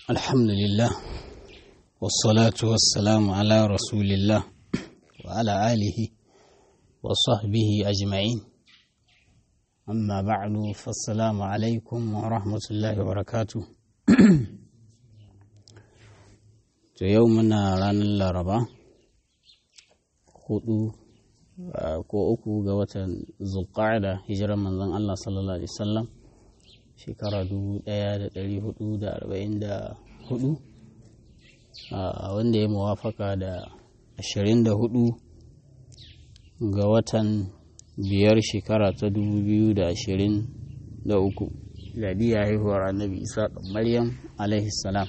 الحمد لله والصلاة والسلام على رسول الله وعلى آله وصحبه أجمعين أما بعد فالسلام عليكم ورحمة الله وبركاته to yau muna ranar laraba hudu ko uku ga watan zulqa'ada hijirar manzon Allah sallallahu alaihi wasallam shekara 1444 wanda ya muwafaka da 24 ga watan biyar shekara ta 2023 ladiya haihuwar annabi isa maryam alaihi salam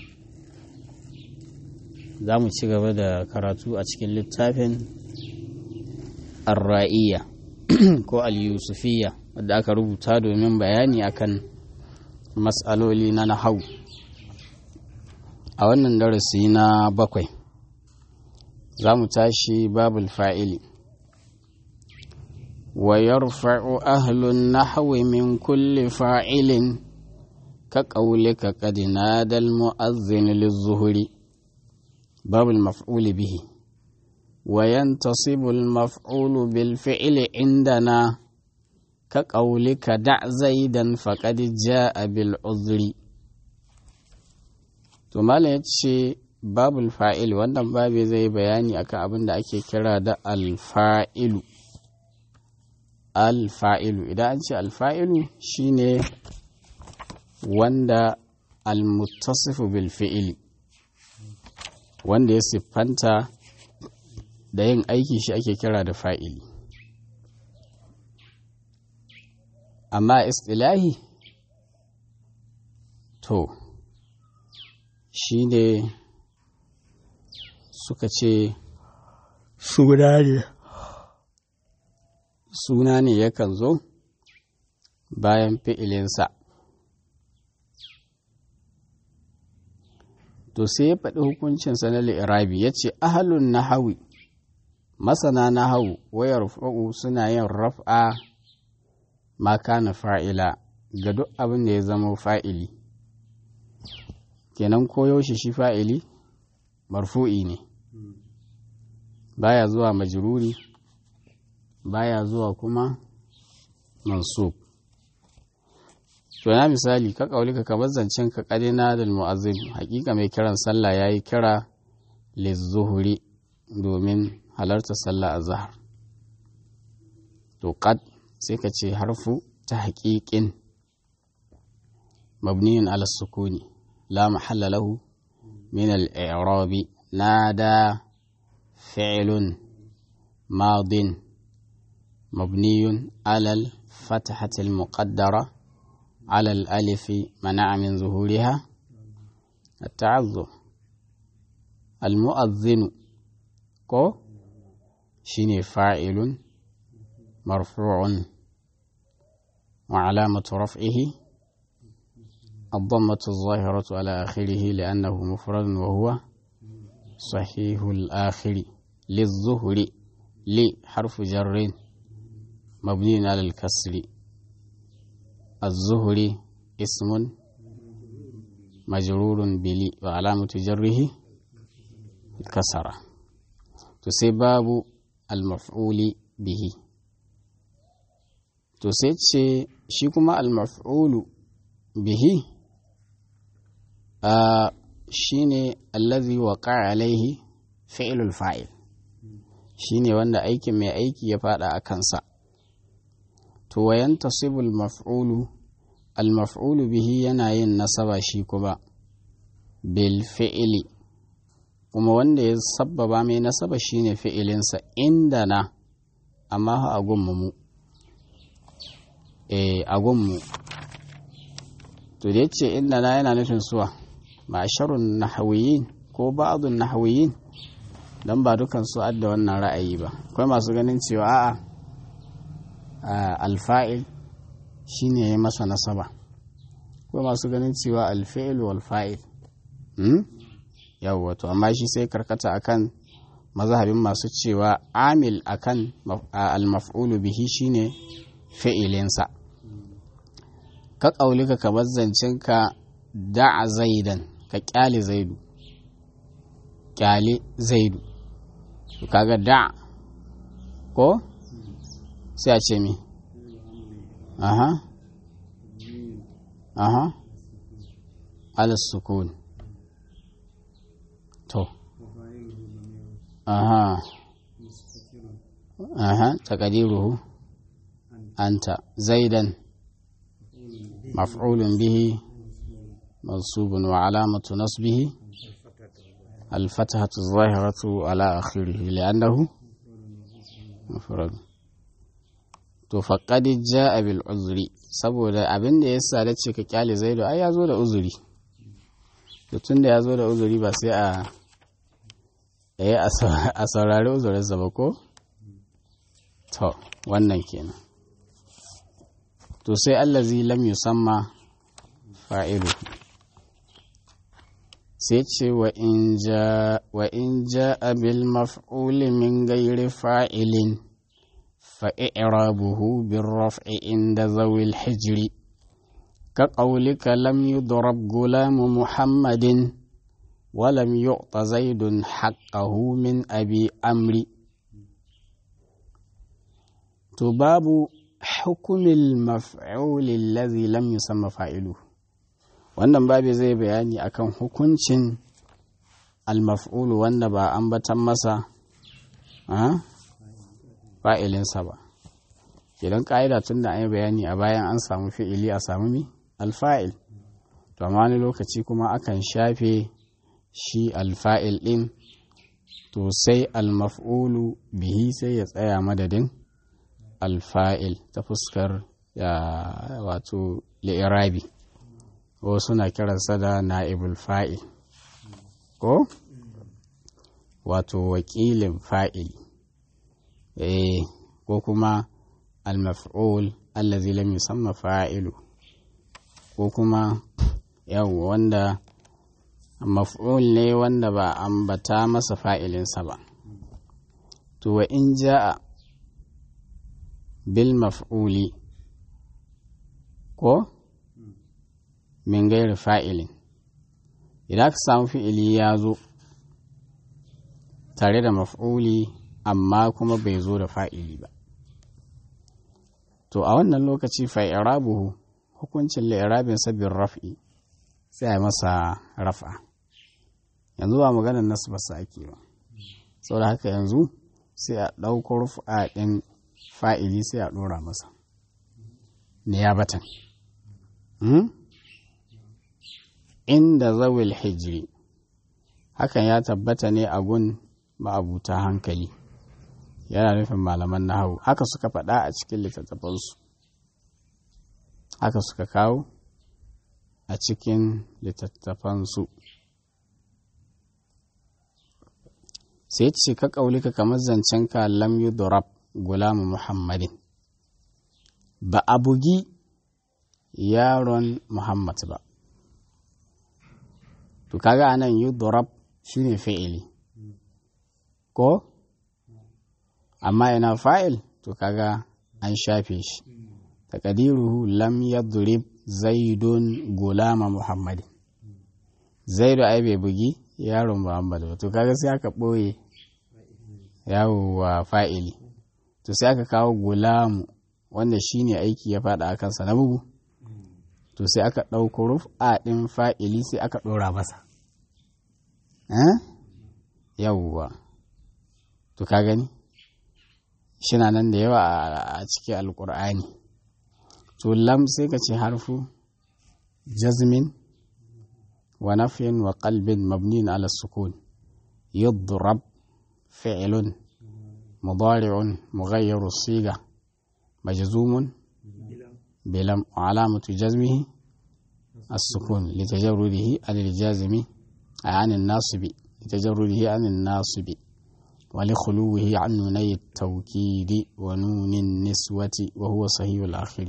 za mu ci gaba da karatu a cikin littafin arra'iya ko al-yusufiyya wadda aka rubuta domin bayani akan matsaloli na nahau a wannan darasi na bakwai za mu tashi babul fa'ili wa yarfa'u ahlun nahwi min kulli fa'ilin ka ƙaulika qad nadal mu'azzin liz-zuhri باب المفعول به وينتصب المفعول بالفعل عندنا كقولك دع زيدا فقد جاء بالعذر to malam ya ce babul fa'il wannan babi zai bayani akan abin da ake kira da alfa'ilu alfa'ilu idan an ce alfa'ilu shine wanda almuttasifu bil fi'ili wanda ya siffanta da yin aiki shi ake kira da fa'ili amma istilahi to shi ne suka ce suna ne suna ne yakan zo bayan fi'ilinsa to sai ya faɗi hukuncinsa na li'irabi ya ce ahalun nahawi masana nahawu wayar fa'u suna yin raf'a ma kana fa'ila ga duk abin da ya zama fa'ili kenan koyaushe shi fa'ili marfu'i ne baya zuwa majruri baya zuwa kuma mansub to na misali ka kaulika ka zancen ka kadina da mu'azzin hakika mai kiran sallah yayi kira lizuhuri domin halarta sallah azhar to qad sai ka ce harfu ta haƙiƙin mabniyun ala sukuni la mahalla lahu min al-i'rabi nada fi'lun madin mabniyun ala al-fathati al-muqaddara على الألف منع من ظهورها التعذر المؤذن كو شيني فاعل مرفوع وعلامة رفعه الضمة الظاهرة على آخره لأنه مفرد وهو صحيح الآخر للظهر لحرف جر مبني على الكسر الزهري اسم مجرور بلي وعلامة جره الكسرة تسباب المفعول به تسيتش شيكما المفعول به آه shine allazi waqa alaihi fi'lul fa'il shine wanda aikin mai aiki ya fada a kansa to wayan tasibul maf'ulu al-maf'ulu bihi yana yin nasaba shi kuma bil fi'ili kuma wanda ya sabbaba mai nasaba shine fi'ilinsa inda na amma a gunmu mu eh a gunmu to da yace inda na yana nufin suwa ma'asharun nahawiyin ko ba'dun nahawiyin dan ba dukan su adda wannan ra'ayi ba akwai masu ganin cewa a'a alfa'il shi ne ya masa nasaba ko masu ganin cewa alfa'il wal fa'il yawwa to amma shi sai karkata akan mazhabin masu cewa amil akan al-maf'ulu bihi shine fi'ilinsa ka ƙaulika kamar zancenka da'a zaidan ka kyale zaidu kyale zaidu to kaga da ko sai a ce mi aha aha alas sukun to aha aha taqdiruhu anta zaidan maf'ulun bihi mansubun wa alamatu nasbihi الفتحة الظاهرة على آخره لأنه مفرد to faqad jaa bil uzri saboda abin da yasa da ce ka kyale zaidu ai ya zo da uzuri to tunda ya zo da uzuri ba sai a eh a saurari uzurinsa ba ko to wannan kenan to sai allazi lam yusamma fa'ilu sai ce wa in ja bil maf'uli min gairi fa'ilin فإعرابه بالرفع عند ذوي الحجر كقولك لم يضرب غلام محمد ولم يعط زيد حقه من أبي أمري تباب حكم المفعول الذي لم يسمى فاعله wannan babu zai bayani akan hukuncin almaf'ulu wanda ba ambatan masa fa'ilinsa ba idan ƙa'ida tun da an yi bayani a bayan an samu fi'ili a samu mi alfa'il to amma wani lokaci kuma akan shafe shi alfa'il ɗin to sai almaf'ulu bihi sai ya tsaya madadin alfa'il ta fuskar wato li'irabi ko suna kiransa da na'ibul fa'il ko wato wakilin fa'il eh ko kuma al-maf'ul allazi lam yusamma fa'ilu ko kuma yawa wanda maf'ul ne wanda ba ambata masa fa'ilinsa ba to wa in ja'a bil maf'uli ko min gairi fa'ilin idan ka samu fi'ili ya zo tare da maf'uli amma kuma bai zo da fa'ili ba to a wannan lokaci fa'irabuhu hukuncin la'irabin sabbin raf'i sai a masa rafa yanzu ba maganar nasu basu ake ba saboda haka yanzu sai a ɗauko rufa ɗin fa'ili sai a ɗora masa niyabatan inda zawil hijiri hakan ya tabbata ne a gun ma'abuta hankali yana nufin malaman nahawu haka suka faɗa a cikin littattafansu haka suka kawo a cikin littattafansu sai ce ka ƙaulika kamar zancen ka lam yudurab gulamu muhammadin ba a bugi yaron muhammad ba to kaga anan yudurab shine fi'ili ko amma ina fa'il to kaga an shafe shi takadiruhu lam yadrib zaidun gulama muhammadin zaidu ai bai bugi yaron muhammad ba to kaga sai aka ɓoye yawo wa fa'ili to sai aka kawo gulamu wanda shine aiki ya faɗa a kansa na bugu to sai aka ɗauko rufa ɗin fa'ili sai aka ɗora masa yawwa to ka gani shina nan da yawa a cikin alkur'ani to lam sai ka ce harfu jazmin wa nafyin wa qalbin mabnin ala sukun yudrab fi'lun mudari'un mughayyiru siga majzumun bilam wa alamatu jazmihi السكون لتجرده عن الجازم عن الناصب لتجرده عن الناصب ولخلوه عن نوني التوكيد ونون النسوة وهو صحيح الآخر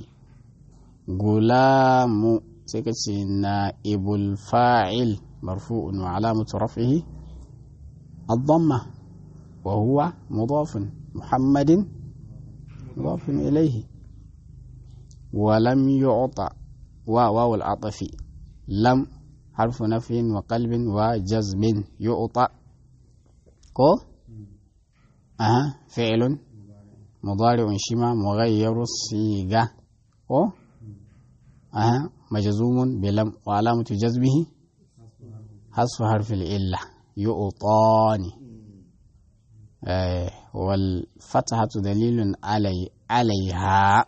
غلام سكتي نائب الفاعل مرفوع وعلامة رفعه الضمة وهو مضاف محمد مضاف إليه ولم يعطى واو العطف لم harfu nafin wa qalbin wa jazmin yu'ta ko aha fi'lun mudari'un shima mughayyaru siga ko aha majzumun bilam wa alamatu jazmihi hasfu harfil illa yu'tani wal fatahatu dalilun alai alaiha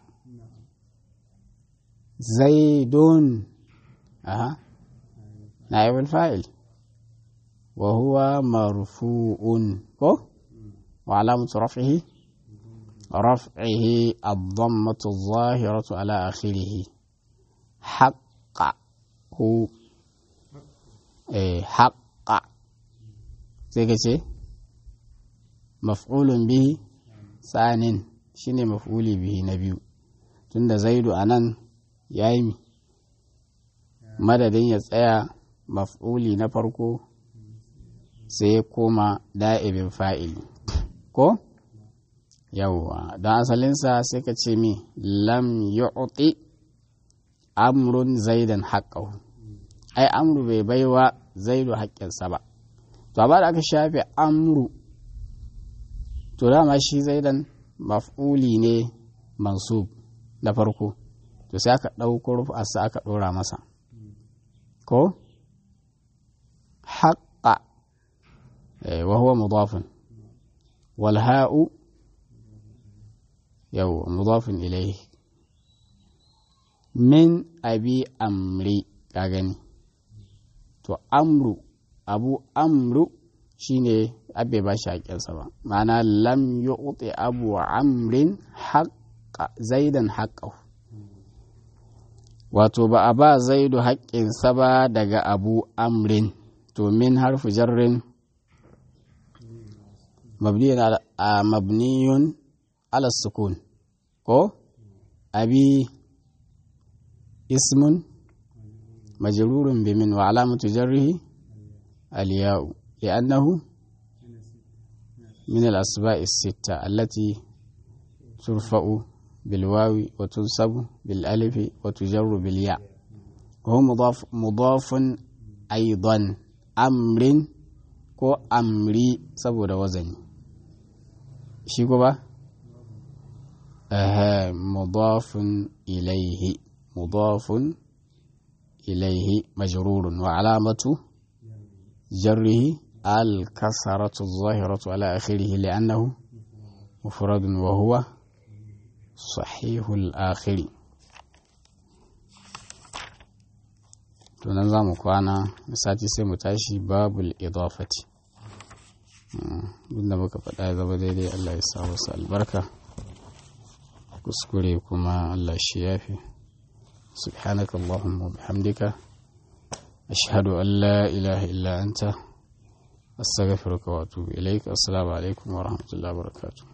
zaidun aha نائب الفاعل وهو مرفوع كو وعلامة رفعه رفعه الضمة الظاهرة على آخره حق هو إيه حق زي مفعول به ثان شنو مفعول به نبي تند زيد أنان يايمي madadin ya tsaya maf'uli na farko sai ya koma da'ibin fa'ili ko yawwa don asalinsa sai ka ce mi lam yu'ti amrun zaidan haƙƙahu ai amru bai baiwa zaidu haƙƙinsa ba to ba da aka shafe amru to dama shi zaidan maf'uli ne mansub na farko to sai aka ɗauko rufa aka ɗora masa ko haƙa wa huwa mudafin wal ha'u yau mudafin ilaihi min abi amri ka gani to amru abu amru shine abe ba shi haƙƙinsa ba ma'ana lam yu'ti abu amrin haƙƙa zaidan haƙƙahu wato ba a ba zaidu haƙƙinsa ba daga abu amrin to min harfu jarrin mabniyun ala sukun ko abi ismun majrurun bi min wa alamatu jarrihi aliyau li'annahu min al-asba'i sitta allati turfa'u بالواو وتنصب بالألف وتجر بالياء وهو مضاف مضاف أيضا أمر ko amri saboda wazani shi ba mudafun ilaihi mudafun ilaihi majrurun wa alamatu jarrihi al-kasaratu zahiratu ala akhirih li'annahu mufradun wa huwa sahihul akhiri to nan za mu kwana sati sai mu tashi babul idafati da muka faɗa ya zama daidai Allah ya sa wasu albarka kuskure kuma Allah shi yafi subhanaka Allahumma bihamdika ashhadu an la ilaha illa anta astaghfiruka wa atubu ilaik assalamu alaikum wa rahmatullahi wa barakatuh